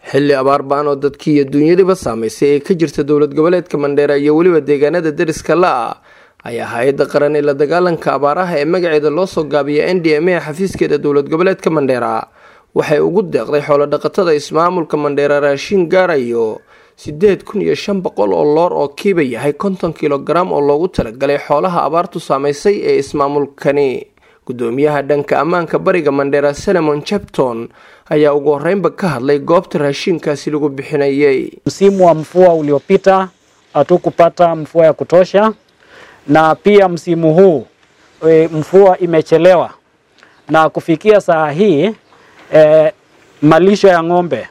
xilli abaar ba-an oo dadkii iyo duunyadiba saamaysay ee ka jirta dowlad goboleedka mandheera iyo weliba deegaanada deriska la-ah ayaa hay-adda qaran ee la dagaalanka abaaraha ee magaceeda loo soo gaabiya n d m a xafiiskeeda dowlad goboleedka mandheera waxay ugu deeqday xoolo dhaqatada ismaamulka mandheera raashin gaarayo sideed kun iyo shan boqol oo loor oo kiiba yahay konton kilogaram oo loogu talagalay xoolaha abaartu saamaysay ee ismaamulkani gudoomiyaha dhanka ammaanka bariga mandheera salemon chepton ayaa ugu horeynba ka hadlay goobta raashinkaasi lagu bixinayay Msimu wa mvua uliopita hatukupata mvua ya kutosha, na pia msimu huu e, mvua imechelewa, na kufikia saa hii e, malisho ya ng'ombe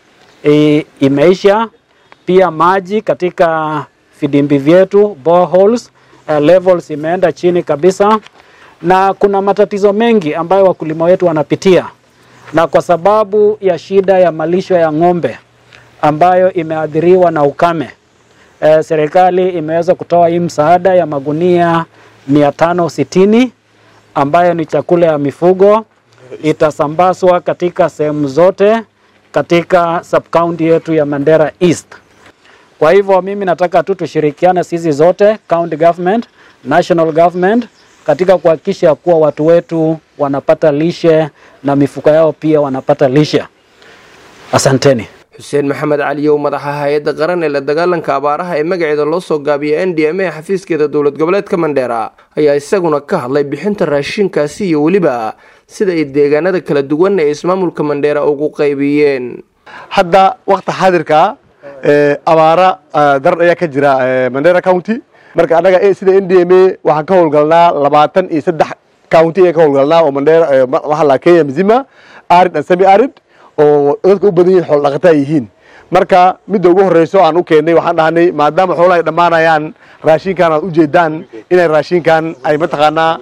e, imeisha. Pia maji katika vidimbi vyetu boreholes, e, levels imeenda chini kabisa, na kuna matatizo mengi ambayo wakulima wetu wanapitia, na kwa sababu ya shida ya malisho ya ng'ombe ambayo imeathiriwa na ukame e, serikali imeweza kutoa hii msaada ya magunia mia tano sitini ambayo ni chakula ya mifugo itasambazwa katika sehemu zote katika subcounty yetu ya Mandera East. Kwa hivyo mimi nataka tu tushirikiane sisi zote county government, national government katika kuhakikisha kuwa watu wetu wanapata lishe na mifugo yao pia wanapata lishe. Asanteni. xuseen maxamed caliyow madaxa hay-adda qaran ee la dagaalanka abaaraha ee magaceeda loo soo gaabiya n d m a xafiiskeeda dowlad goboleedka mandheera ayaa isaguna ka hadlay bixinta raashinkaasi iyo weliba sida ay deegaanada kala duwan ee ismaamulka mandheera ugu qaybiyeen hadda wakti xaadirka abaara darar ayaa ka jira mandera county marka annaga sida n d m a waxaan ka howlgalnaa labaatan iyo saddex county ayaan ka howlgalnaa oo mandera waxaa la kenya mzima arid and semi arid oo dadka u badan yihin xoolo dhaqata ay yihiin marka midda ugu horreyso aan u keennay waxaan dhahnay maadaama xoolaha ay dhammaanayaan raashinkan aad ujeedaan inay raashinkan ay mataqaanaa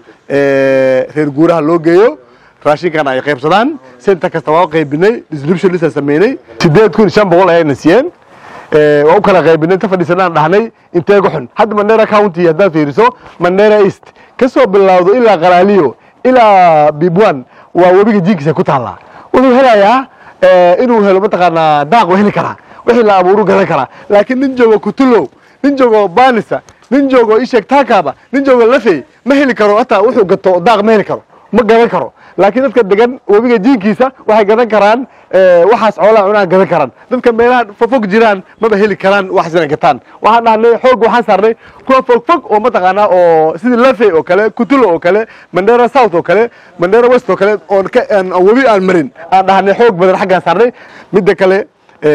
reer guuraha loo geeyo raashinkan ay qaybsadaan center kasta waa qaybinay distribution list aan sameynay sideed kun shan boqol ayayna siiyeen waa u kala qaybinay inta fadhiisanaan dhahnay intee gu xun hadda mandera county haddaad fiiriso mandera east ka soo bilowdo ilaa qalaaliyo ilaa bibwan waa webiga jiinkiisa ku taallaa wuxuu helayaa inuu helo mataqaanaa daaq waa heli karaa wixii la abuuru gadan karaa laakiin nin joogo kutulow nin joogo banisa nin joogo isheeg taakaaba nin joogo lafey ma heli karo hataa wuxuu gato daaq ma heli karo ma gadan karo laakiin dadka degan webiga jiinkiisa waxay gadan karaan waxaas xoolaha cunaan gadan karaan dadka meelaha fogfog jiraan maba heli karaan waxaas inay gataan waxaan dhahnay xoog waxaan saarnay kuwa fogfog oo mataqaanaa oo sidii lafey oo kale kutulo oo kale mandera south oo kale mandera west oo kale oon ka webi aan marin aan dhahnay xoog badan xaggaan saarnay midda kale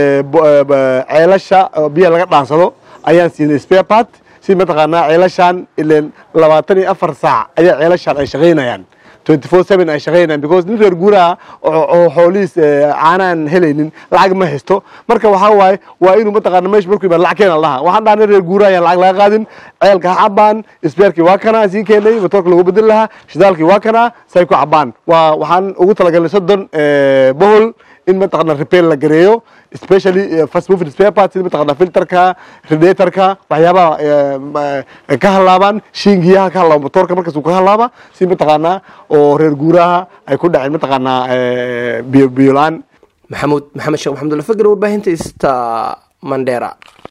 ceelasha biyaha laga dhaansado ayaan siinay spare part si mataqaanaa ceelashaan ileen labaatan iyo afar saac ayaa ceelashaan ay shaqaynayaan twenty four seven ay shaqaynayaan because nin reer guuraha oo xoolihiis caanaan helaynin lacag ma haysto marka waxaa waaye waa inuu mataqaana meesha markuu imaan lacag keena lahaa waxaan dhahnay reer guuraha ayaan lacag laga qaadin ceelka ha cabaan isbeerkii waa kanaa siin keenay matoorka lagu bedel lahaa shidaalkii waa kanaa say ku cabaan waa waxaan ugu talagalnay soddon bohol in mataqaana repair la gareeyo especially fast moving spare parts sida mataqaana filterka radiatorka waxyaabaha ka halaabaan shiingiyaha ka halaaba motoorka markaas uu ka halaaba si mataqaanaa oo reer guuraha ay ku dhaceen mataqaanaa biyo biyo la-aan maxamuud maxamed sheekh maxamudulla fagar warbaahinta ista mandheera